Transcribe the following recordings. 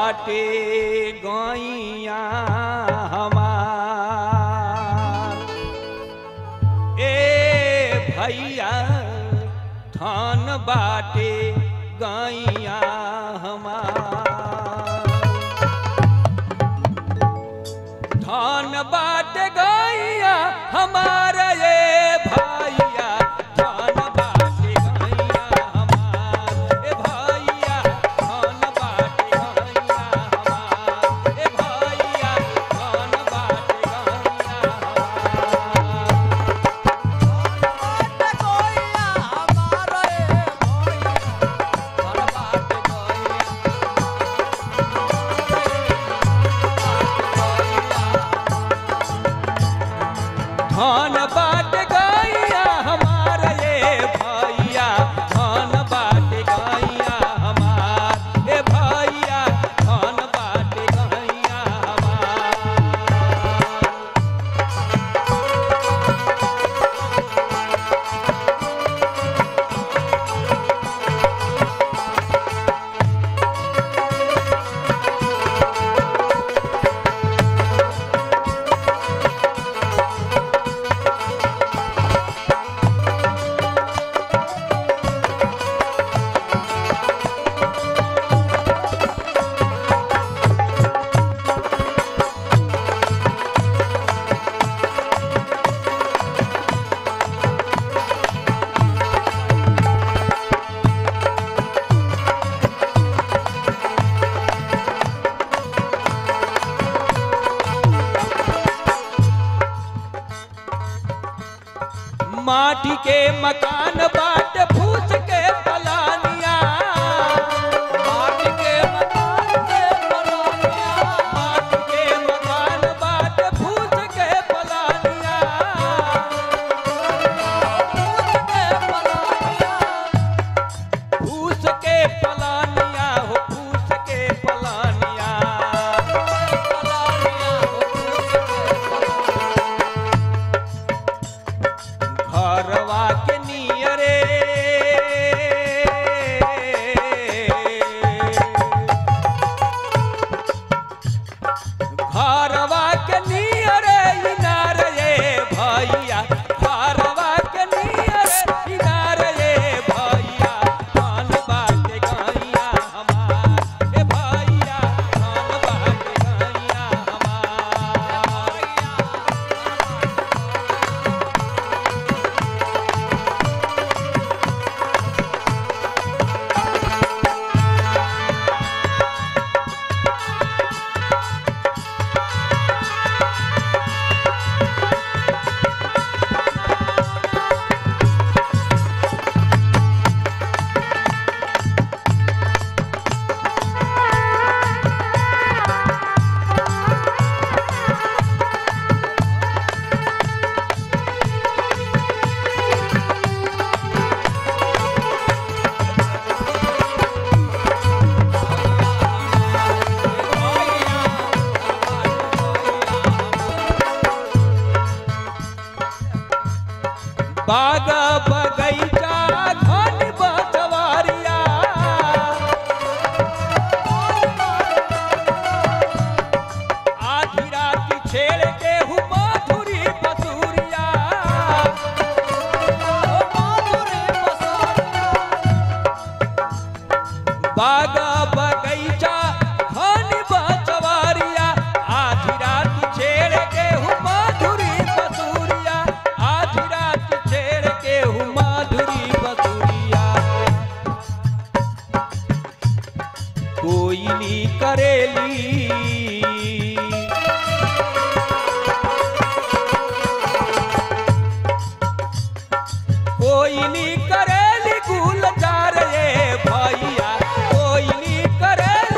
बाटे गैया हमार ए भैया धन बाटे गैया हमार धन बाटे गैया हमार ये भैया धन बाटे गैया हमार ए भैया धन बाटे गैया हमार ए भैया धन बाटे गैया हमार धन बाट गैया हमार ये भैया धन बाट गैया हमार ए भैया धन बाट गैया हमार माटी के मकान बाट फूस के पलानिया माटी के मकान के पलानिया माटी के मकान बाट फूस के पलानिया फूस के पलानिया हो फूस के पलानिया घरवा के नियरे घरवा के नियरे इनार ये भैया घरवा के नियरे इनार ये भैया धन बाटे गैया हमार ए भैया धन बाटे गैया हमार बाग बगैचा घन बसवारिया आधी रात छेड़ के हूँ माधुरी बसुरिया बाग बगैचा घन बसवारिया आधी रात छेड़ के हूँ माधुरी बसुरिया आधी रात छेड़ के हूँ माधुरी बसुरिया कोयली करेली कोयली करेली गुलजार ये भैया कोयली करेली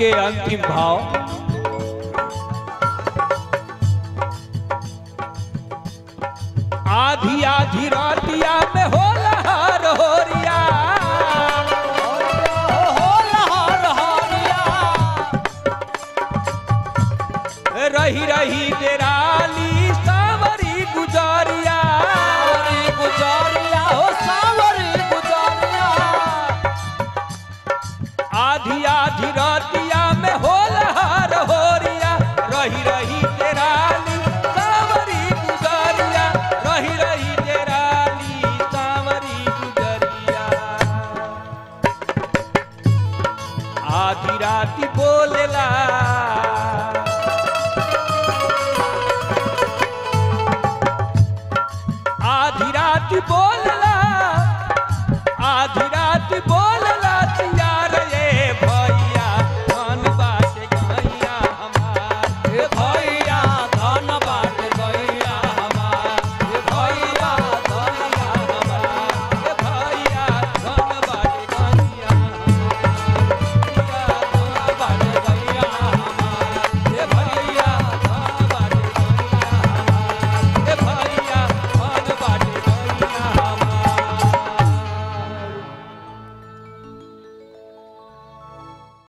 के अंतिम भाव आधी आधी रातिया में होला हर होरिया रही रही डेराली सावरी गुजारिया आधी आधी रातिया में होला हर होरिया रही रही डेराली सावरी गुजारिया रही रही डेराली सावरी गुजरिया आधी राती बोलेला आधी राती बोले